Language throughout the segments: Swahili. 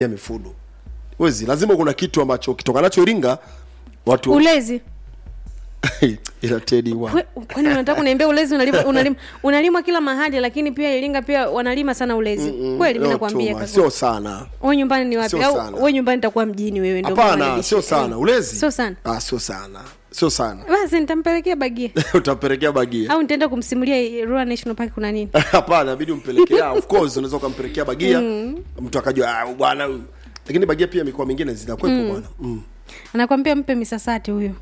ya mifugo wezi lazima kuna kitu ambacho kitoka nacho iringa watu ulezi ila tedi wa We- kwani unataka kuniambia ulezi unalima, unalima, unalimwa kila mahali lakini pia iringa pia wanalima sana ulezi kweli mi Leo nakwambia tuma, kaka. sio sana wewe nyumbani ni wapi Sio au sana. wewe nyumbani nitakuwa mjini wewe ndio maana hapana unanilisha. sio sana ulezi sio sana ah, sio sana sio sana basi nitampelekea bagia utampelekea bagia au nitaenda kumsimulia Ruaha National Park kuna nini hapana inabidi umpelekea of course unaweza ukampelekea bagia mtu akajua ah, bwana huyu lakini bagia pia mikoa mingine zinakuwepo bwana mm. anakwambia mpe misasati huyo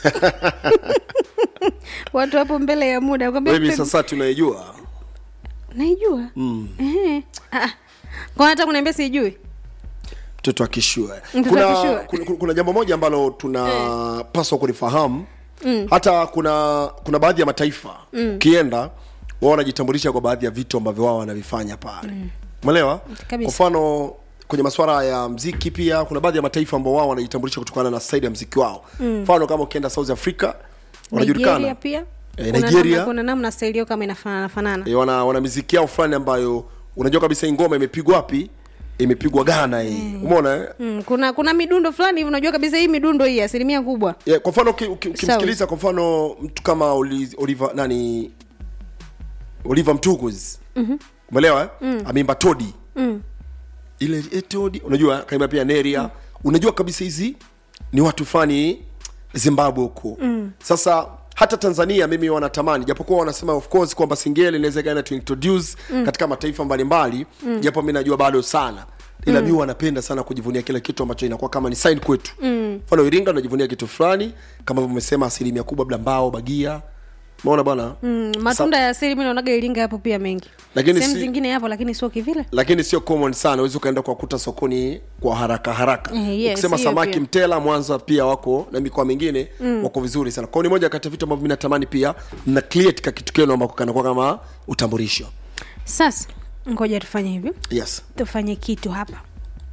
watu hapo mbele ya muda anakwambia wewe mpe sasa tunaijua naijua Ehe. Ah, ah. kwa hata kuniambia sijui mtoto akishua Mtoto kuna, akishua. kuna, kuna, kuna jambo moja ambalo tunapaswa kulifahamu hata kuna kuna baadhi ya mataifa ukienda wao wanajitambulisha kwa baadhi ya vitu ambavyo wao wanavifanya pale umeelewa kwa Kabisa. mfano kwenye masuala ya mziki pia kuna baadhi ya mataifa ambao wao wanajitambulisha kutokana na staili ya mziki wao mfano kama ukienda south africa nigeria wanajulikana pia Eh, Kuna Nigeria. namna- kuna namna staili yao kama inafanana fanana e, wana, wana miziki yao fulani ambayo unajua kabisa hii ngoma imepigwa wapi imepigwa ghana hii umeona eh? Mm, kuna kuna midundo fulani hivi unajua kabisa hii midundo hii asilimia kubwa yeah, kwa mfano uki- uki- ukimsikiliza kwa mfano mtu kama Oli- Oliver nani Oliver Mtukuz umeelewa eh? ameimba Todi ile eh, Todi unajua kaimba pia Neria unajua kabisa hizi ni watu fulani Zimbabwe huko sasa hata Tanzania mimi wanatamani japokuwa wanasema of course kwamba Singeli inaweza ikaenda to introduce katika mataifa mbalimbali japo mimi najua bado sana ila mi wanapenda sana kujivunia kile kitu ambacho inakuwa kama ni sign kwetu mfano Iringa unajivunia kitu fulani kama umesema asilimia kubwa labda mbao bagia umeona bwana mm, matunda ya asili mi naonaga iringa yapo pia mengi Lakini sehemu si- zingine yapo lakini sio kivile lakini sio common sana uwezi ukaenda kuwakuta sokoni kwa haraka haraka Eh, yes, ukisema hiyo samaki pia. mtela mwanza pia wako na mikoa mingine wako vizuri sana kwao ni moja kati ya vitu ambavyo mi natamani pia mna create ka kitu kenu ambako kanakuwa kama utambulisho sasa ngoja tufanye hivi yes tufanye kitu hapa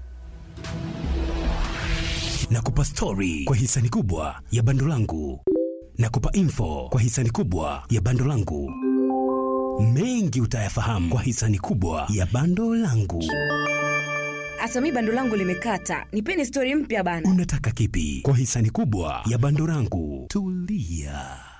na kupa stori kwa hisani kubwa ya bando langu na kupa info kwa hisani kubwa ya bando langu mengi utayafahamu kwa hisani kubwa ya bando langu hata mi bando langu limekata nipeni stori mpya bana unataka kipi kwa hisani kubwa ya bando langu tulia